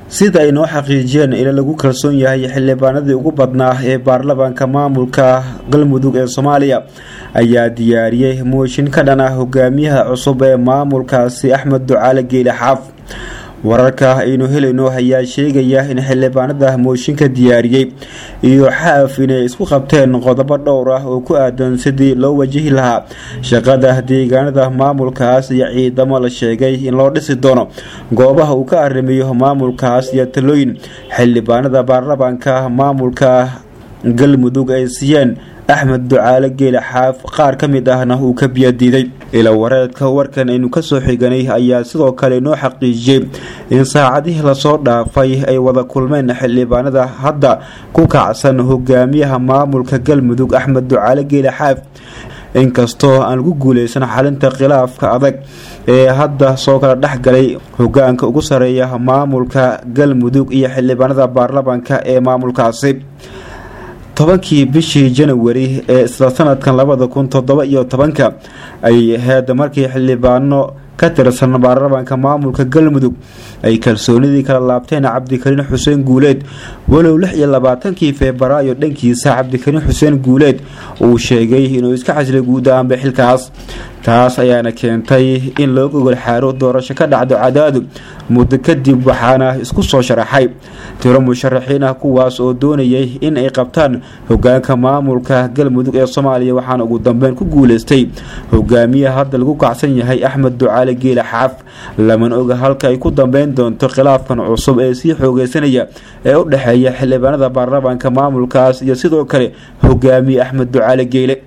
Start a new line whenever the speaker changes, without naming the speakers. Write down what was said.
sida ay noo xaqiijiyeen ila lagu kalsoon yahay xildhibaanadii ugu badnaa ee baarlamaanka maamulka galmudug ee soomaaliya ayaa diyaariyey mooshin ka dhan ah hogaamiyaha cusub ee maamulkaasi axmed ducaale geeli xaaf wararka aynu helayno ayaa sheegaya in xildhibaanada mooshinka diyaariyey iyo xaaf inay isku qabteen qodobo dhowr ah oo ku aadan sidii loo wajihi lahaa shaqada deegaanada maamulkaas iyo ciidamo la sheegay in loo dhisi doono goobaha uu ka arrimiyo maamulkaas iyo talooyin xildhibaanada baarlamaanka maamulka galmudug ay siiyeen axmed ducaale geele xaaf qaar ka mid ahna uu ka biyadiiday ila wareedka warkan aynu kasoo xiganay ayaa sidoo kale noo xaqiijiyey in saacadihii lasoo dhaafay ay wada kulmeen xildhibaanada hadda ku kacsan hogaamiyaha maamulka galmudug axmed ducaale geele xaaf inkastoo aan lagu guuleysan xalinta khilaafka adag ee hadda soo kala dhexgalay hogaanka ugu sareeya maamulka galmudug iyo xildhibaanada baarlamaanka ee maamulkaasi tobankii bishii janawari ee isla sanadkan labada kun toddoba iyo tobanka ay ahayd markii xildhibaano ka tirsan baarlamaanka maamulka galmudug ay kalsoonidii kala laabteen cabdikariin xuseen guuleed walow lix iyo labaatankii febraayo dhankiisa cabdikariin xuseen guuleed uu sheegay inuu iska xasilay guud ahaanba xilkaas taas ayaana keentay in loo gogol xaaro doorasho ka dhacdo cadaadu muddo kadib waxaana isku soo sharaxay tiro musharaxiin ah kuwaas oo doonayay in ay qabtaan hogaanka maamulka galmudug ee soomaaliya waxaana ugu dambeyn ku guuleystay hogaamiyaha hadda lagu kacsan yahay axmed ducaale geele xaaf laman oga halka ay ku dambeyn doonto khilaafkan cusub ee sii xoogeysanaya ee u dhexeeya xildhibaanada baarlamaanka maamulkaas iyo sidoo kale hogaamiye axmed ducaale geele